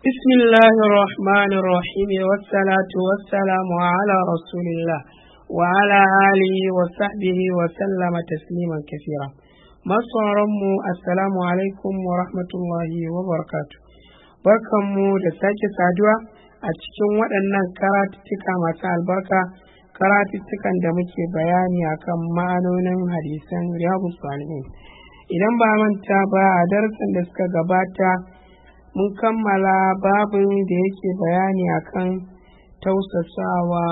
بسم الله الرحمن الرحيم والصلاة والسلام على رسول الله وعلى آله وصحبه وسلم تسليما كثيرا masu assalamu alaikum wa rahmatullahi wa barakatu barkanmu da sake saduwa a cikin waɗannan karatuttuka masu albarka karatuttukan da muke bayani akan ma'anonin hadisan riyadu salihin idan ba manta ba a darasin da suka gabata mun kammala babin da yake bayani akan tausasawa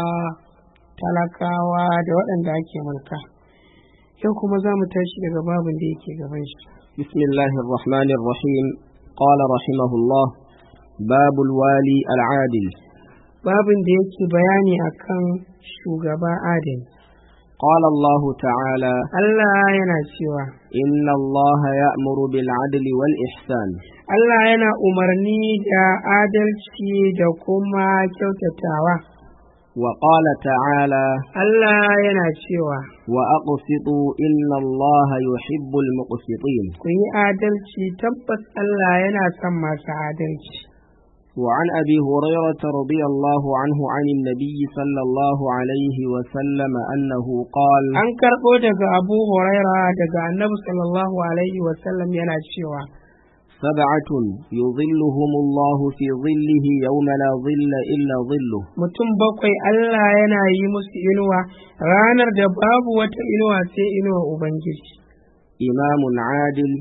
talakawa da waɗanda ake mulka yau kuma za mu tashi daga babin da yake gaban shi بسم الله الرحمن الرحيم قال رحمه الله باب الوالي العادل babin da yake bayani akan shugaba adali قال الله تعالى Allah yana cewa إن الله يأمر بالعدل والإحسان Allah yana umarni da adalci da kuma kyautatawa وقال تعالى Allah yana cewa وأقسطوا إن الله يحب المقسطين ku yi adalci tabbas Allah yana son masu adalci وعن أبي هريرة رضي الله عنه عن النبي صلى الله عليه وسلم أنه قال an karɓo daga Abu Huraira daga Annabi sallallahu alaihi wasallam yana cewa سبعة يظلهم الله في ظله يوم لا ظل إلا ظله mutum bakwai Allah yana yi musu inuwa ranar da babu wata inuwa sai inuwa Ubangiji إمام عادل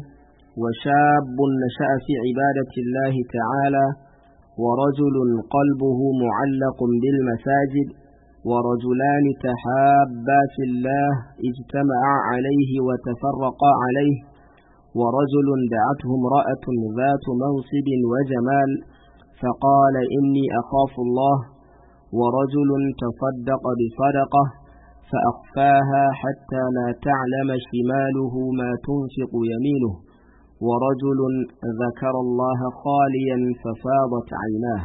وشاب نشأ في عبادة الله تعالى ورجل قلبه معلق بالمساجد ورجلان تحابا في الله اجتمعا عليه وتفرقا عليه ورجل دعته امرأة ذات منصب وجمال فقال إني أخاف الله ورجل تصدق بصدقة فأخفاها حتى لا تعلم شماله ما تنفق يمينه ورجل ذكر الله خاليا ففاضت عيناه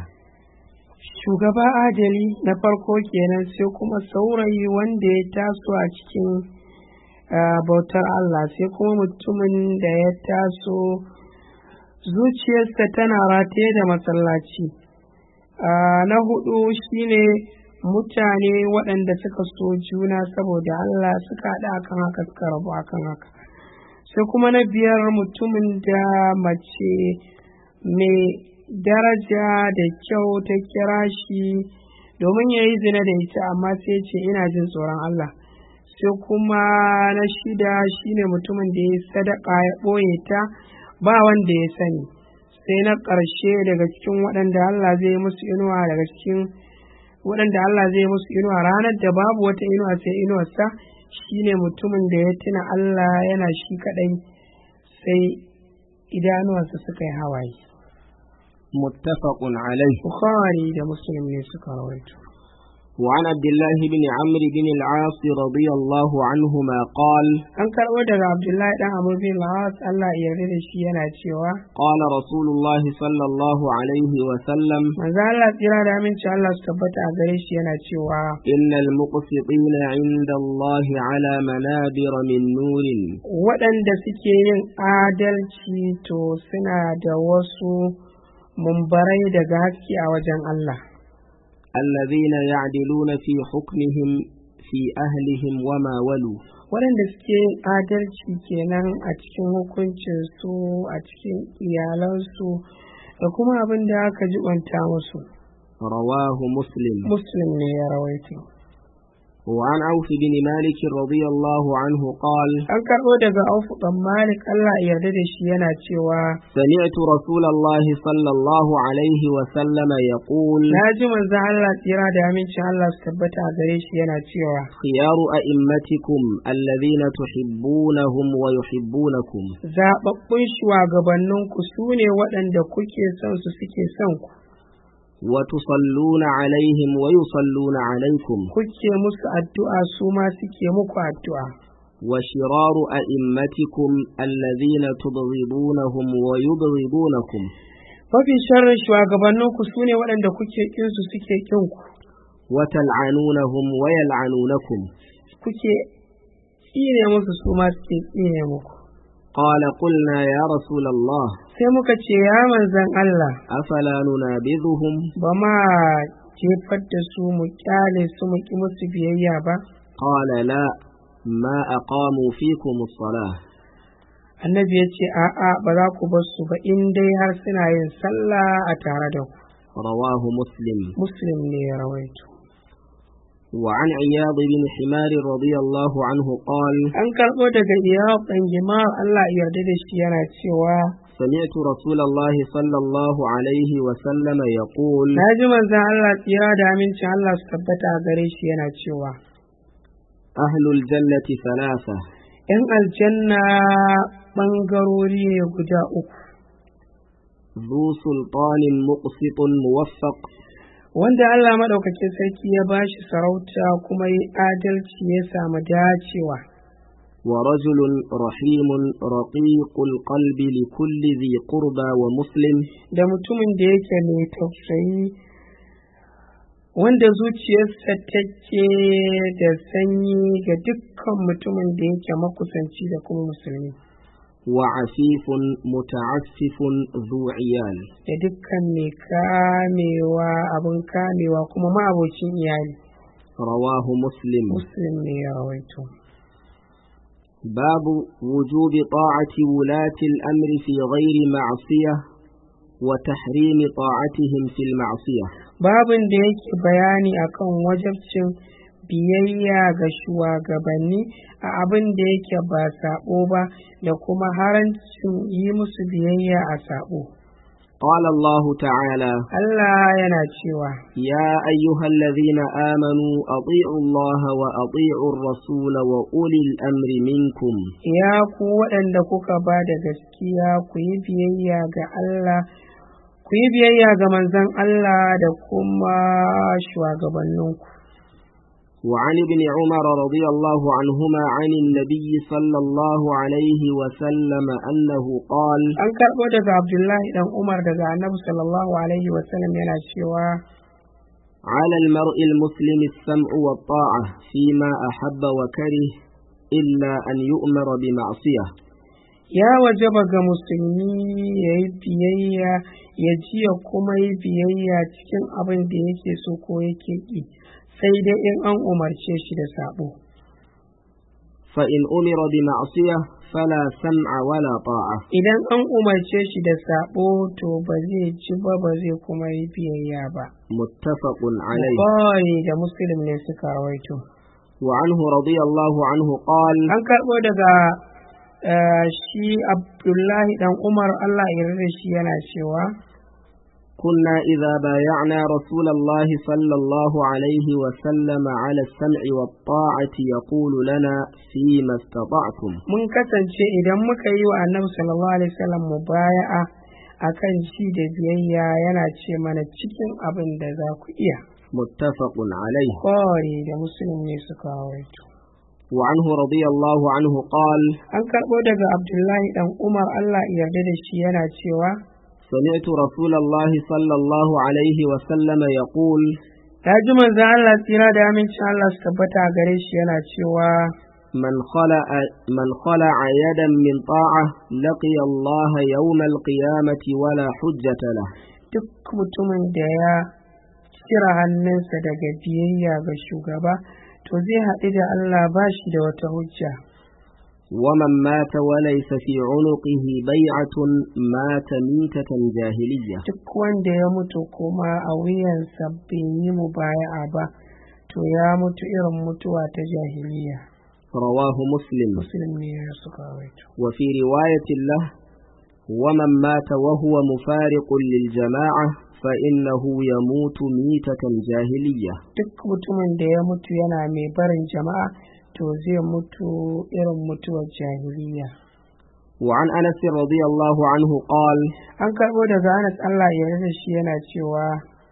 shugaba adali na farko kenan sai kuma saurayi wanda ya taso a cikin ah, bautar Allah sai kuma mutumin da ya taso zuciyarsa tana rataye da masallaci Ah, na hudu shine mutane waɗanda suka so juna saboda Allah suka haɗa akan haka suka rabu akan haka sai kuma na biyar mutumin da mace mai daraja da kyau ta kira shi domin ya yi zina da ita amma sai ce ina jin tsoron Allah sai kuma na shida shine mutumin da ya yi sadaka ya ɓoye ta ba wanda ya sani sai na ƙarshe daga cikin waɗanda Allah zai yi musu inuwa daga cikin waɗanda Allah zai yi musu inuwa ranar da babu wata inuwa sai inuwarsa shine mutumin da ya tuna Allah yana shi kaɗai sai idanuwarsa suka yi hawaye متفق عليه Bukhari da Muslim ne suka rawaito وعن عبد الله بن عمرو بن العاص رضي الله عنهما قال an karɓo daga Abdullahi dan Amr bin Al-As Allah ya yarda da shi yana cewa قال رسول الله صلى الله عليه وسلم manzo Allah tsira da aminci Allah su tabbata a gare shi yana cewa إن المقسطين عند الله على منابر من نور waɗanda suke yin adalci to suna da wasu mumbarai daga haske a wajen Allah الذين يعدلون في حكمهم في أهلهم وما ولوا waɗanda suke yin adalci kenan a cikin hukuncinsu a cikin iyalansu da kuma abin da aka jibanta musu رواه مسلم muslim ne ya rawaito وعن عوف بن مالك رضي الله عنه قال an karɓo daga aufu ɗan malik allah ya yarda da shi yana cewa سمعت رسول الله صلى الله عليه وسلم يقول na ji manzon allah tsira da amincin allah su tabbata a gare shi yana cewa خيار أئمتكم الذين تحبونهم ويحبونكم zaɓaɓɓun shugabanninku su ne waɗanda kuke son su suke son ku وتصلون عليهم ويصلون عليكم kuke musu addu'a su ma suke muku addu'a وشرار أئمتكم الذين تبغضونهم ويبغضونكم mafi sharrin shugabanninku su ne waɗanda kuke ƙinsu suke ƙin ku وتلعنونهم ويلعنونكم kuke tsine musu su ma suke tsine muku قال قلنا يا رسول الله sai muka ce ya manzan Allah أفلا ننابذهم ba ma jefar da su mu kyale su mu ki musu biyayya ba قال لا ما أقاموا فيكم الصلاة annabi ya ce a'a ba za ku bar su ba in dai har suna yin sallah a tare da ku رواه مسلم muslim ne ya rawaito وعن عياض بن حمار رضي الله عنه قال an karɓo daga iyawar ɗan jima'ar Allah ya yarda da shi yana cewa سمعت رسول الله صلى الله عليه وسلم يقول na ji manzan Allah tsira da amincin Allah su tabbata a gare shi yana cewa أهل الجنة ثلاثة ‘yan aljanna ɓangarori ne guda uku ذو سلطان مقسط موفق wanda Allah maɗaukakin sarki ya ba shi sarauta kuma yi adalci ya samu dacewa ورجل رحيم رقيق القلب لكل ذي قربى ومسلم da mutumin da yake mai tausayi wanda zuciyarsa take da sanyi ga dukkan mutumin da yake makusanci da kuma musulmi وعفيف متعفف ذو عيال da dukkan mai kamewa abin kamewa kuma ma'abocin iyali رواه مسلم muslim ne ya rawaito باب وجوب طاعة ولاة الأمر في غير معصية وتحريم طاعتهم في المعصية babin da yake bayani akan wajabcin biyayya ga shugabanni a abin da yake ba sabo ba da kuma harancin yi musu biyayya a sabo قال الله تعالى Allah yana cewa يا أيها الذين آمنوا أطيعوا الله وأطيعوا الرسول وأولي الأمر منكم ya ku waɗanda kuka ba da gaskiya ku yi biyayya ga Allah ku yi biyayya ga manzon Allah da kuma shugabanninku وعن ابن عمر رضي الله عنهما عن النبي صلى الله عليه وسلم أنه قال an karɓo daga Abdullahi dan Umar daga Annabi sallallahu alaihi wasallam yana cewa على المرء المسلم السمع والطاعة فيما أحب وكره إلا أن يؤمر بمعصية ya wajaba ga musulmi ya yi biyayya ya ji ya kuma yi biyayya cikin abin da yake so ko yake ƙi sai dai in an umarce shi da sabo فإن أمر بمعصية فلا سمع ولا طاعة idan an umarce shi da sabo to ba zai ci ba ba zai kuma yi biyayya ba متفق عليه Bukhari da muslim ne suka rawaito وعنه رضي الله عنه قال an karɓo daga eh, shi abdullahi dan umar allah ya yarda da shi yana cewa كنا إذا بايعنا رسول الله صلى الله عليه وسلم على السمع والطاعة يقول لنا فيما استطعتم mun kasance idan muka yi wa annabi sallallahu alaihi wasallam mubaya'a akan shi da biyayya yana ce mana cikin abin da za ku iya متفق عليه Bukhari da muslim ne suka rawaito وعنه رضي الله عنه قال an karɓo daga abdullahi dan umar allah ya yarda da shi yana cewa سمعت رسول الله صلى الله عليه وسلم يقول ta ji manzo allah tsira da amincin allah su tabbata a gare shi yana cewa من خلع من خلع يدا من طاعة لقي الله يوم القيامة ولا حجة له duk mutumin da ya cire hannunsa daga biyayya ga shugaba to zai haɗu da allah ba shi da wata hujja ومن مات وليس في عنقه بيعة مات ميتة جاهلية duk wanda ya mutu kuma a wuyansa bai yi mubaya'a ba to ya mutu irin mutuwa ta jahiliya رواه مسلم muslim ne ya suka rawaito وفي رواية له ومن مات وهو مفارق للجماعة فإنه يموت ميتة جاهلية duk mutumin da ya mutu yana mai barin jama'a to zai mutu irin mutuwar jahiliya وعن أنس رضي الله عنه قال an karɓo daga anas allah ya yarda shi yana cewa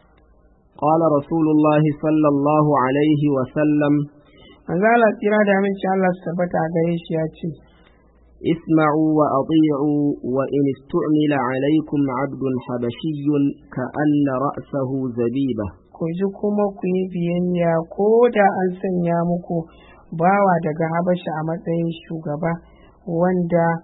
قال رسول الله صلى الله عليه وسلم manzo Allah tsira da aminci Allah su tabbata a gare shi ya ce اسمعوا وأطيعوا وإن استعمل عليكم عبد حبشي كأن رأسه زبيبة ku ji kuma ku yi biyayya ko da an sanya muku bawa daga habasha a matsayin shugaba wanda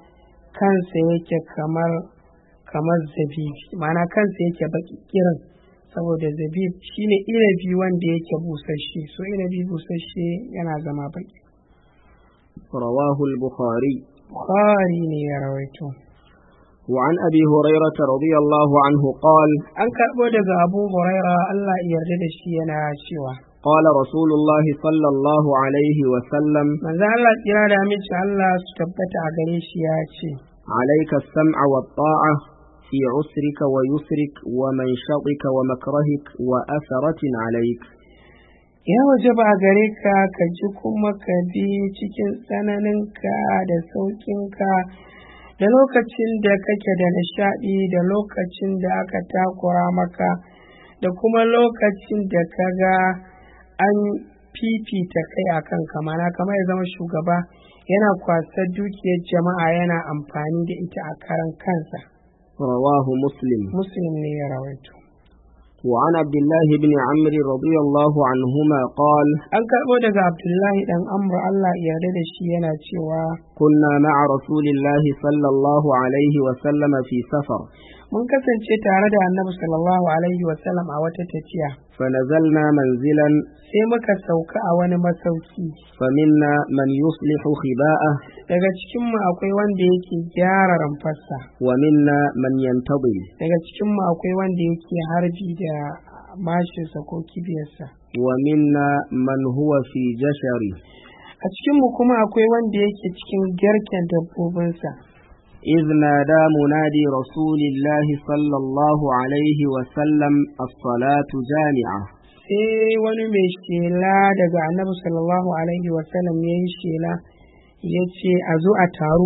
kansa yake kamar kamar zabibi ma'ana kansa yake baki kirin saboda zabib shine inabi wanda yake busasshe so inabi busasshe yana zama baki رواه البخاري bukhari ne ya rawaito وعن أبي هريرة رضي الله عنه قال an karɓo daga abu huraira allah ya yarda da shi yana cewa قال رسول الله صلى الله عليه وسلم manzo allah tsira da aminci allah su tabbata a gare shi ya ce عليك السمع والطاعة في عسرك ويسرك ومنشطك ومكرهك وأثرة عليك ya waje ba gare ka ka ji kuma ka bi cikin tsananinka da sauƙinka da lokacin da kake da nishaɗi da lokacin da aka takura maka da kuma lokacin da ka ga an fifita kai a kan kamana kamar ya zama shugaba yana kwasar dukiyar jama'a yana amfani da ita a karan kansa رواه مسلم muslim ne ya rawaito وعن عبد الله بن عمرو رضي الله عنهما قال an karɓo daga abdullahi dan amr allah ya yarda da shi yana cewa كنا مع رسول الله صلى الله عليه وسلم في سفر mun kasance tare da annabi sallallahu alaihi wasallam a wata tafiya فنزلنا منزلا sai muka sauka a wani masauki فمنا من يصلح خباءه daga cikinmu akwai wanda yake gyara ramfarsa ومنا من ينتظر daga cikinmu akwai wanda yake harbi da mashinsa ko kibiyarsa ومنا من هو في جشره a cikinmu kuma akwai wanda yake cikin garken dabbobinsa إذ نادى منادي رسول الله صلى الله عليه وسلم الصلاة جامعة sai wani mai shela daga annabi sallallahu alaihi wasallam ya yi shela ya ce a zo a taru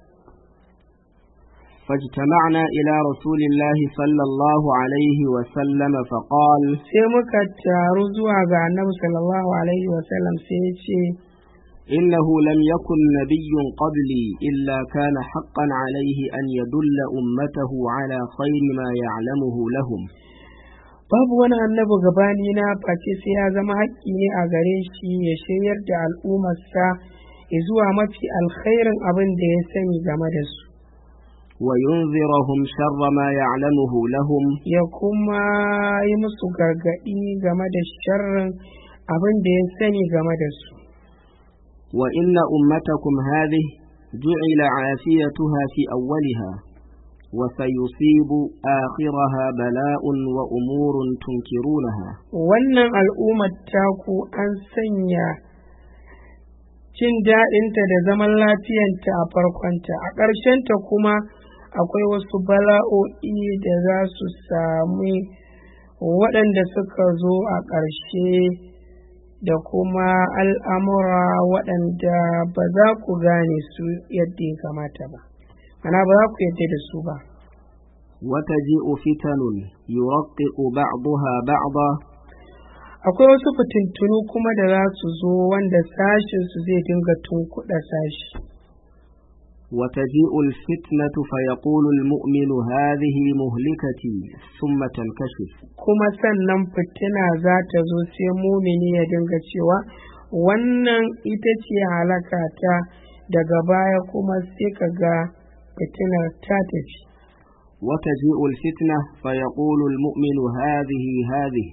فاجتمعنا إلى رسول الله صلى الله عليه وسلم فقال sai muka taru zuwa ga annabi sallallahu alaihi wasallam sai ya ce إنه لم يكن نبي قبلي إلا كان حقا عليه أن يدل أمته على خير ما يعلمه لهم babu wani annabi gabani na face sai ya zama haƙƙi ne a gare shi ya shiryar da al'ummarsa ya zuwa mafi alkhairin abin da ya sani game da su وينذرهم شر ما يعلمه لهم ya kuma yi musu gargaɗi game da sharrin abin da ya sani game da su وإن أمتكم هذه جعل عافيتها في أولها وسيصيب آخرها بلاء وأمور تنكرونها wannan al'ummar taku an sanya jin daɗinta da zaman lafiyanta a farkonta a ƙarshenta kuma akwai wasu bala'o'i da za su sami waɗanda suka zo a ƙarshe da kuma al'amura waɗanda ba za ku gane su yadda ya kamata ba ana ba za ku yadda da su ba وتجيء فتن يرقق بعضها بعضا akwai wasu fitintunu kuma da za su zo wanda sashinsu zai dinga tunkuɗa sashi وتجيء الفتنة فيقول المؤمن هذه مهلكتي ثم تنكشف kuma sannan fitina za ta zo sai mumini ya dinga cewa wannan ita ce halaka ta daga baya kuma sai ka ga fitinar ta tafi وتجيء الفتنة فيقول المؤمن هذه هذه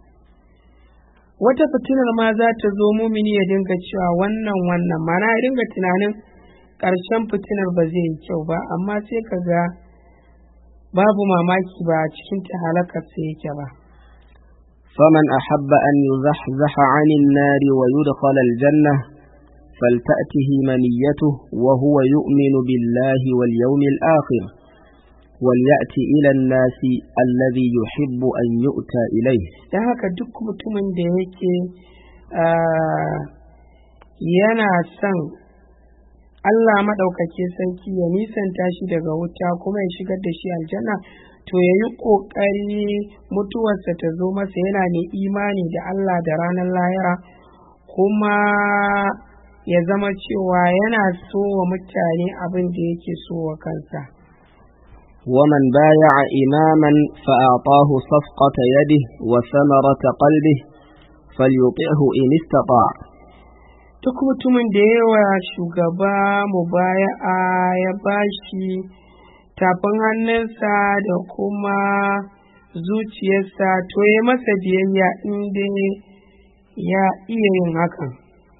wata fitinar ma za ta zo mumini ya dinga cewa wannan wannan mana ya dinga tunanin ƙarshen fitinar ba zai yi kyau ba amma sai ka ga babu mamaki ba a cikin ta halakar sai yake ba فمن أحب أن يزحزح عن النار ويدخل الجنة فلتأته منيته وهو يؤمن بالله واليوم الآخر وليأت إلى الناس الذي يحب أن يؤتى إليه don haka duk mutumin da yake ah, yana son Allah maɗaukake sarki ya nisanta shi daga wuta kuma ya shigar da shi aljanna to ya yi ƙoƙari mutuwarsa ta zo masa yana mai imani da Allah da ranar lahira kuma ya zama cewa yana so wa mutane abin da yake so wa kansa ومن بايع إماما فأعطاه صفقة يده وثمرة قلبه فليطعه إن استطاع duk mutumin da yawa shugaba mubaya'a ya bashi tafin hannunsa da kuma zuciyarsa to ya masa biyayya inda ya iya yin hakan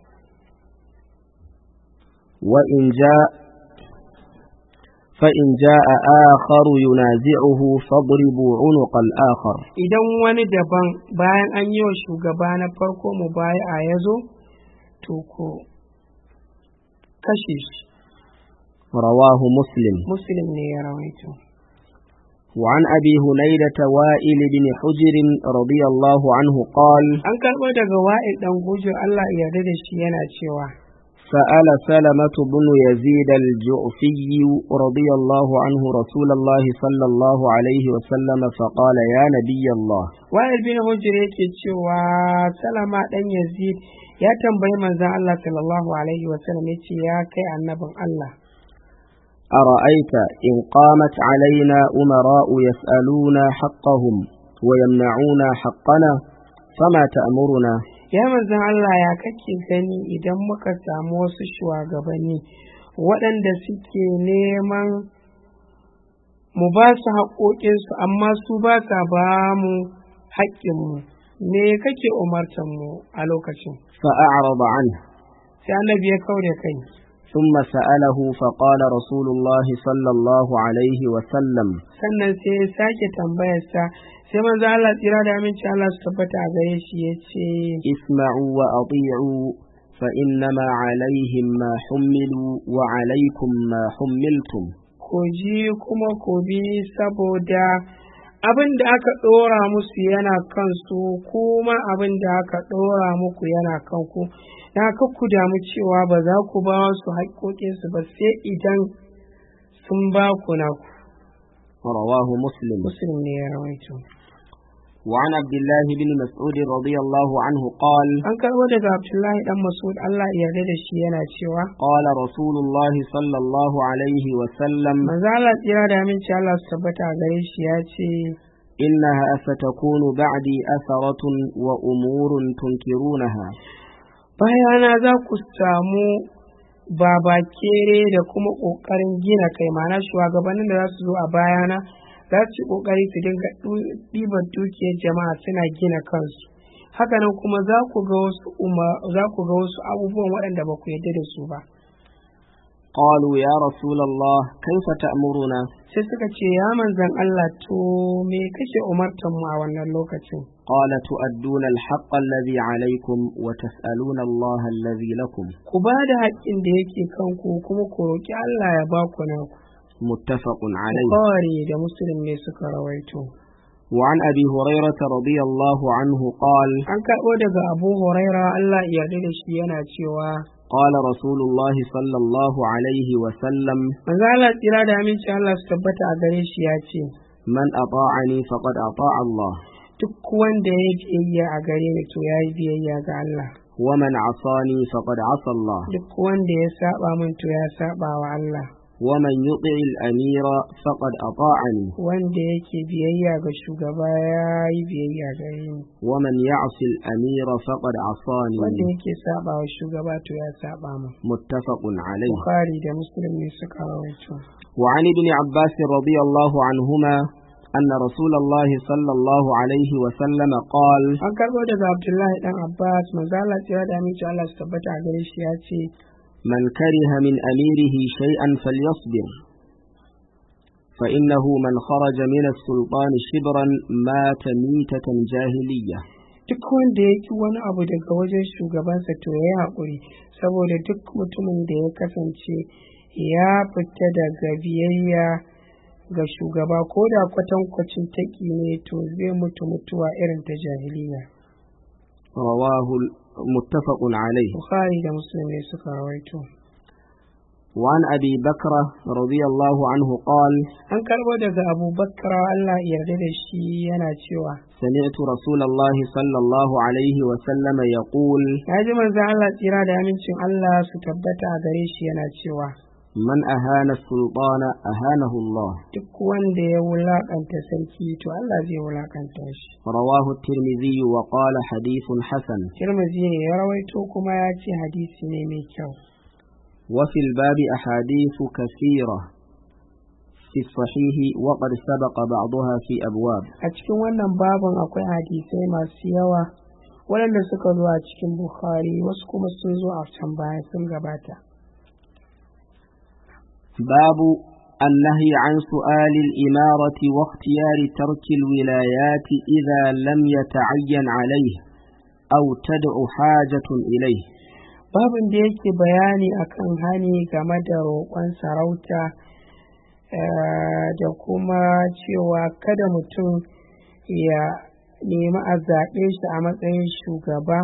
وإن جاء فإن جاء آخر ينازعه فاضربوا عنق الآخر idan wani daban bayan an yi wa shugaba na farko mubaya'a ya zo to ko kashe shi رواه مسلم muslim ne ya rawaito وعن أبي هنيدة وائل بن حجر رضي الله عنه قال an karɓo daga wa'il ɗan gujo Allah ya yarda da shi yana cewa سأل سلمة بن يزيد الجعفي رضي الله عنه رسول الله صلى الله عليه وسلم فقال يا نبي الله wa'il bin hujr yake cewa salama ɗan yazid ya tambayi manzon Allah sallallahu alaihi wa sallam yace ya kai annabin Allah أرأيت إن قامت علينا أمراء يسألون حقهم ويمنعون حقنا فما تأمرنا ya manzon Allah ya kake gani idan muka samu wasu shugabanni waɗanda suke neman mu ba su haƙoƙinsu amma su ba sa ba mu haƙƙinmu me kake umartan mu a lokacin فأعرض عنه sai annabi ya kau da kai ثم سأله فقال رسول الله صلى الله عليه وسلم sannan sai ya sake tambayarsa sai manzo Allah tsira da aminci Allah su tabbata a gare shi ya ce اسمعوا وأطيعوا فإنما عليهم ما حملوا وعليكم ما حملتم ku ji kuma ku bi saboda abin da aka ɗora musu yana kansu kuma abin da aka ɗora muku yana kanku na ku damu cewa ba za ku ba su haƙoƙinsu ba sai idan sun ba ku na ku رواه مسلم musulun ne ya rawaito وعن عبد الله بن مسعود رضي الله عنه قال an karɓo daga abdullahi dan masud Allah ya yarda da shi yana cewa قال رسول الله صلى الله عليه وسلم manzo Allah tsira da aminci Allah su tabbata a gare shi ya ce إنها ستكون بعدي أثرة وأمور تنكرونها bayana za ku samu babakere da kuma ƙoƙarin gina kai mana shugabannin da za su zo a bayana za su yi ƙoƙari su dinga ɗu- ɗiban dukiyar jama'a suna gina kansu hakanan kuma za ku ga wasu uma- za ku ga wasu abubuwan waɗanda ba ku yarda da su ba قالوا يا رسول الله كيف تأمرنا sai suka ce ya manzan Allah to me kake umartan mu a wannan lokacin قال تؤدون الحق الذي عليكم وتسألون الله الذي لكم ku ba da haƙƙin da yake kanku kuma ku roƙi Allah ya ba ku naku متفق عليه Bukhari da Muslim ne suka rawaito وعن أبي هريرة رضي الله عنه قال an karɓo daga Abu Huraira Allah ya yarda da shi yana cewa قال رسول الله صلى الله عليه وسلم manzo Allah tsira da aminci Allah su tabbata a gare shi ya ce من أطاعني فقد أطاع الله duk wanda ya yi biyayya a gare ni to ya yi biyayya ga Allah ومن عصاني فقد عصى الله duk wanda ya saba min to ya saba wa Allah ومن يطع الأمير فقد أطاعني wanda yake biyayya ga shugaba ya yi biyayya gare ni ومن يعص الأمير فقد عصاني wanda yake saba wa shugaba to ya saba min متفق عليه Bukhari da Muslim ne suka rawaito وعن ابن عباس رضي الله عنهما أن رسول الله صلى الله عليه وسلم قال an karɓo daga Abdullahi dan Abbas manzo Allah tsira da aminci Allah su tabbata a gare shi ya ce من كره من أميره شيئا فليصبر فإنه من خرج من السلطان شبرا مات ميتة جاهلية duk wanda ya ki wani abu daga wajen shugabansa to ya yi haƙuri saboda duk mutumin da ya kasance ya fita daga biyayya ga shugaba ko da kwatankwacin taƙi ne to zai mutu mutuwa irin ta jahiliya رواه متفق عليه bukhari da muslim ne suka rawaito وعن أبي بكر رضي الله عنه قال an karɓo daga abu bakar allah ya yarda da shi yana cewa سمعت رسول الله صلى الله عليه وسلم يقول ya ji manzon allah tsira da amincin allah su tabbata a gare shi yana cewa من أهان السلطان أهانه الله duk wanda ya wulakanta sarki to Allah zai wulakanta shi رواه الترمذي وقال حديث حسن Tirmidhi ne ya rawaito kuma ya ce hadisi ne mai kyau وفي الباب أحاديث كثيرة في الصحيح وقد سبق بعضها في أبواب a cikin wannan babin akwai hadisai masu yawa waɗanda suka zo a cikin Bukhari wasu kuma sun zo a can baya sun gabata باب النهي عن سؤال الإمارة واختيار ترك الولايات إذا لم يتعين عليه أو تدع حاجة إليه babin da yake bayani akan hani game da roƙon sarauta eh, da kuma cewa kada mutum ya nemi a zaɓe shi a matsayin shugaba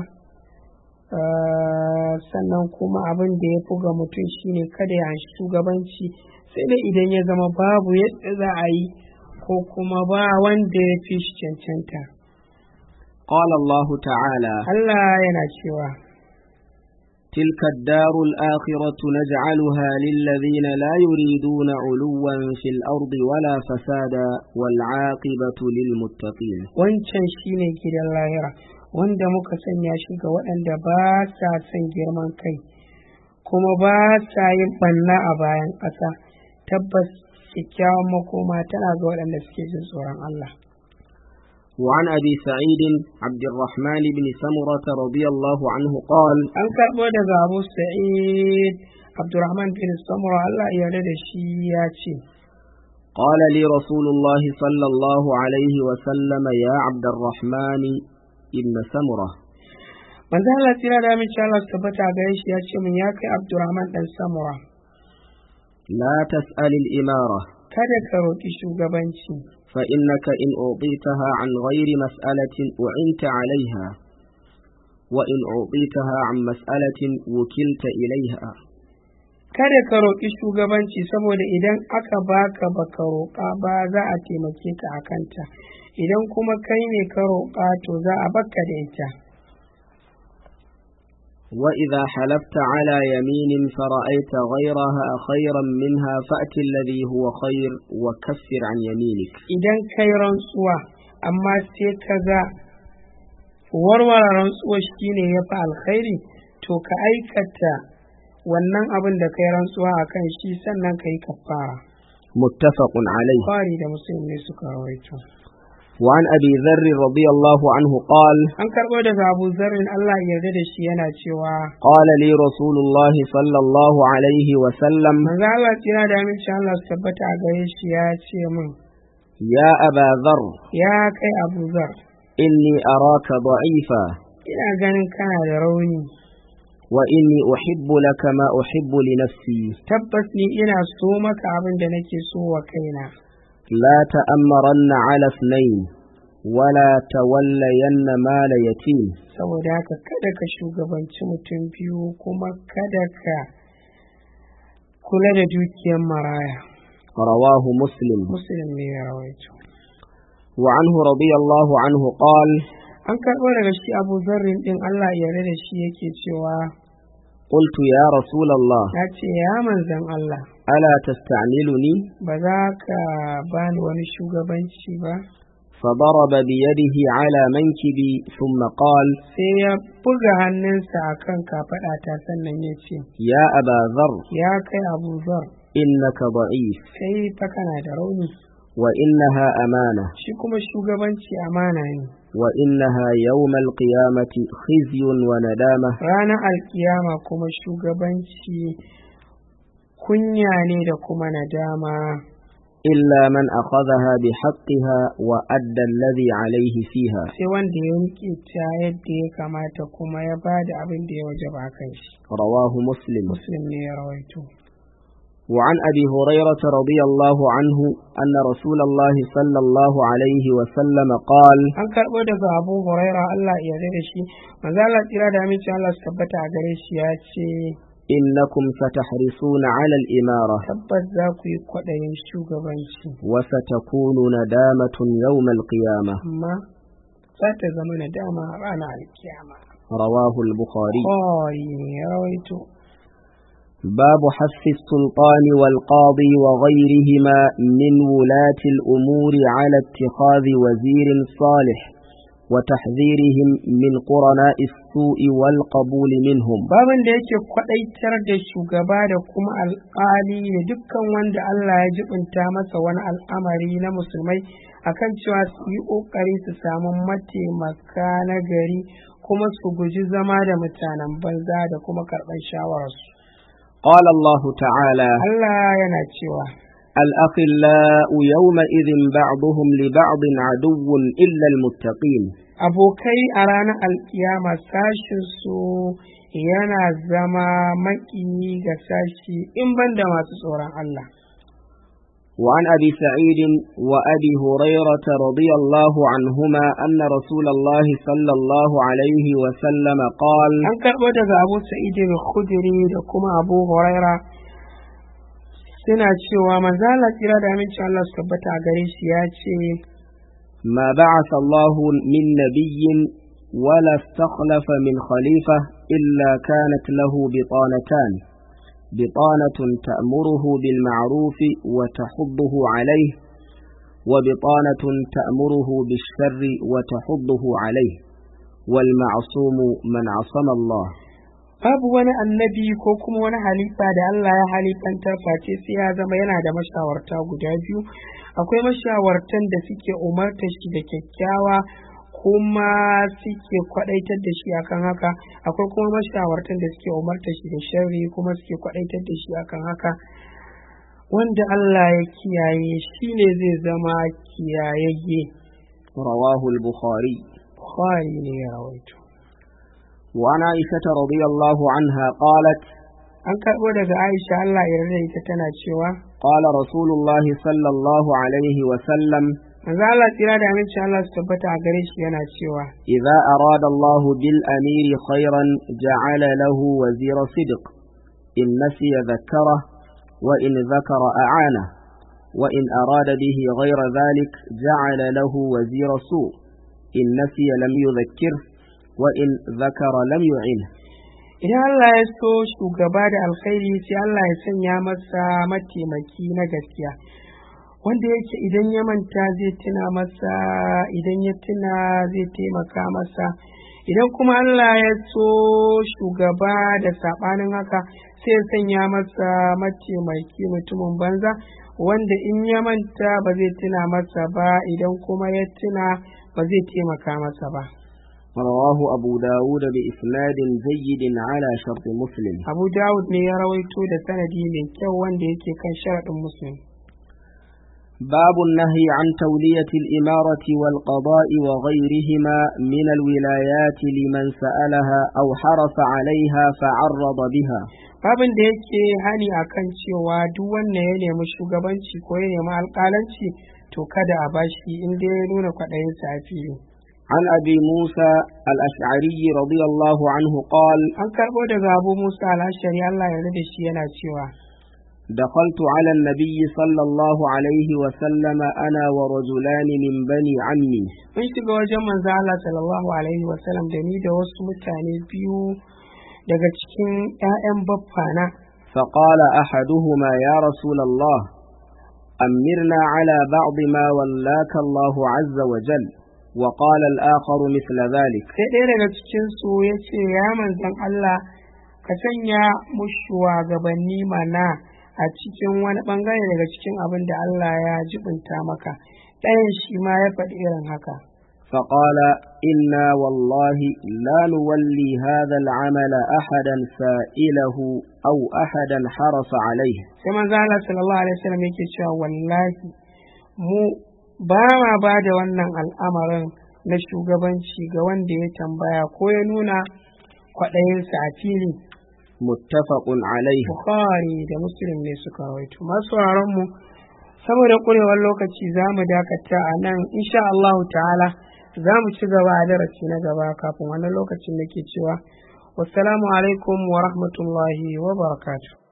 eh, sannan kuma abin da ya fi ga mutum shine kada ya anshi shugabanci sai dai idan ya zama babu yadda za a yi ko kuma ba wanda ya fi shi cancanta قال الله تعالى Allah yana cewa تلك الدار الآخرة نجعلها للذين لا يريدون علوا في الأرض ولا فسادا والعاقبة للمتقين wancan shine gidan lahira wanda muka sanya shi ga waɗanda ba sa son girman kai kuma ba sa yin ɓanna a bayan ƙasa tabbas kyakkyawan makoma tana ga waɗanda suke jin tsoron Allah وعن أبي سعيد عبد الرحمن بن سمرة رضي الله عنه قال an karɓo daga abu sa'id abdurrahman bin samura Allah ya yarda da shi ya ce قال لي رسول الله صلى الله عليه وسلم يا عبد الرحمن ابن سمرة manzo Allah tira da min Allah su tabbata gare shi ya ce min ya kai abdurrahman dan samura لا تسأل الإمارة kada ka roƙi shugabanci فإنك إن أعطيتها عن غير مسألة أعنت عليها وإن أعطيتها عن مسألة وكلت إليها kada ka roƙi shugabanci saboda idan aka baka baka roƙa ba za a taimake ka a kanta idan kuma kai ne ka roƙa to za a baka da ita وإذا حلفت على يمين فرأيت غيرها خيرا منها فأت الذي هو خير وكفر عن يمينك idan kai rantsuwa amma sai ka ga warware rantsuwa shine ya fi alkhairi to ka aikata wannan abin da kai rantsuwa a kan shi sannan ka yi kafara متفق عليه Bukhari da muslim ne suka rawaito وعن أبي ذر رضي الله عنه قال an karɓo daga abu zarrin allah ya yarda da shi yana cewa قال لي رسول الله صلى الله عليه وسلم manzo allah tsira da aminci allah su tabbata a gare shi ya ce min يا أبا ذر ya kai abu zar إني أراك ضعيفا ina ganin kana da rauni وإني أحب لك ما أحب لنفسي tabbas ni ina so maka abin da nake so wa kaina لا تأمرن على اثنين ولا تولين مال يتيم saboda haka kada ka shugabanci mutum biyu kuma kada ka kula da dukiyar maraya رواه مسلم muslim ne ya rawaito وعنه رضي الله عنه قال an karɓo daga shi abu zarrin ɗin allah ya yarda da shi yake cewa قلت يا رسول الله ya ce ya manzan allah ألا تستعملني ba za ka bani wani shugabanci ba فضرب بيده على منكبي ثم قال sai ya buga hannunsa a kan kafaɗata sannan ya ce يا أبا ذر ya kai abu zar إنك ضعيف sai fa kana da rauni وإنها أمانة shi kuma shugabanci amana ne وإنها يوم القيامة خزي وندامة ranar alkiyama kuma shugabanci kunya ne da kuma nadama إلا من أخذها بحقها وأدى الذي عليه فيها sai wanda ya rike ta yadda ya kamata kuma ya ba da abin da ya waje ba kan shi رواه مسلم muslim ne ya rawaito وعن أبي هريرة رضي الله عنه أن رسول الله صلى الله عليه وسلم قال an karɓo daga abu huraira allah ya yarda da shi manzo Allah tsira da aminci Allah su tabbata a gare shi ya ce إنكم ستحرصون على الإمارة tabbas za ku yi kwaɗayin shugabanci وستكون ندامة يوم القيامة amma za ta zama nadama a ranar alkiyama رواه البخاري Bukhari ne ya rawaito باب حث السلطان والقاضي وغيرهما من ولاة الأمور على اتخاذ وزير صالح وتحذيرهم من قرناء السوء والقبول منهم babin da yake kwadaitar da shugaba da kuma alƙali da dukkan wanda Allah ya jibinta masa wani al'amari na musulmai akan cewa su yi ƙoƙari su samu mataimaka na gari kuma su guji zama da mutanen banza da kuma karɓar shawararsu. قال الله تعالى Allah yana cewa الأخلاء يومئذ بعضهم لبعض عدو إلا المتقين abokai a ranar alkiyama sashinsu yana zama maƙiyi ga sashi in banda masu tsoron Allah. وعن أبي سعيد وأبي هريرة رضي الله عنهما أن رسول الله صلى الله عليه وسلم قال An karɓo daga Abu Sa'idin Khudri da kuma Abu Huraira suna cewa manzala tsira da aminci Allah su tabbata a gare shi ya ce ما بعث الله من نبي ولا استخلف من خليفة إلا كانت له بطانتان بطانة تأمره بالمعروف وتحضه عليه وبطانة تأمره بالشر وتحضه عليه والمعصوم من عصم الله babu wani annabi ko kuma wani halifa da Allah ya halifantar face sai ya zama yana da mashawarta guda biyu akwai mashawartan da suke umarta shi da kyakkyawa kuma suke kwadaitar da shi akan haka akwai kuma mashawartan da suke umarta shi da sharri kuma suke kwadaitar da shi akan haka wanda Allah ya kiyaye shi ne zai zama kiyayayye رواه البخاري Bukhari ne ya rawaito وعن عائشة رضي الله عنها قالت an karɓo daga Aisha Allah ya yarda da ita tana cewa قال رسول الله صلى الله عليه وسلم manzo Allah tsira da aminci Allah su tabbata a gare shi yana cewa إذا أراد الله بالأمير خيرا جعل له وزير صدق إن نسي ذكره وإن ذكر أعانه وإن أراد به غير ذلك جعل له وزير سوء إن نسي لم يذكره وإن ذكر لم يعنه idan Allah ya so shugaba da alkhairi sai Allah ya sanya masa mataimaki na gaskiya wanda yake idan ya manta zai tuna masa idan ya tuna zai taimaka masa idan kuma Allah ya so shugaba da saɓanin haka sai ya sanya masa mataimaki mutumin banza wanda in ya manta ba zai tuna masa ba idan kuma ya tuna ba zai taimaka masa ba رواه أبو داود بإسناد جيد على شرط مسلم abu dawud ne ya rawaito da sanadi mai kyau wanda yake kan sharaɗin muslim باب النهي عن تولية الإمارة والقضاء وغيرهما من الولايات لمن سألها أو حرص عليها فعرض بها babin da yake hani akan cewa duk wanda ya nemi shugabanci ko ya nemi alƙalanci to kada a bashi inda ya nuna kwaɗayinsa a fili عن أبي موسى الأشعري رضي الله عنه قال an karɓo daga abu musa al'ashari allah ya da shi yana cewa دخلت على النبي صلى الله عليه وسلم أنا ورجلان من بني عمي mun shiga wajen manzo allah sallallahu alaihi wasallam da ni da wasu mutane biyu daga cikin 'ya'yan baffana فقال أحدهما يا رسول الله أمرنا على بعض ما ولاك الله عز وجل وقال الآخر مثل ذلك sai ɗaya daga cikinsu ya ce ya manzan Allah ka sanya mu shugabanni mana a cikin wani ɓangare daga cikin abin da Allah ya jibinta maka ɗayan shi ma ya faɗi irin haka فقال إنا والله لا نولي هذا العمل أحدا سائله أو أحدا حرص عليه sai manzo Allah sallallahu alaihi wasallam yake cewa wallahi mu ba ma ba da wannan al'amarin na shugabanci ga wanda ya tambaya ko ya nuna kwaɗayinsa a fili متفق عليه Bukhari da Muslim ne suka rawaito. Masu mu saboda ƙurewar lokaci za mu dakata a nan insha Allah ta'ala za mu ci gaba a darasi na gaba kafin wannan lokacin da ke cewa wassalamu alaikum wa rahmatullahi wa barakatuh.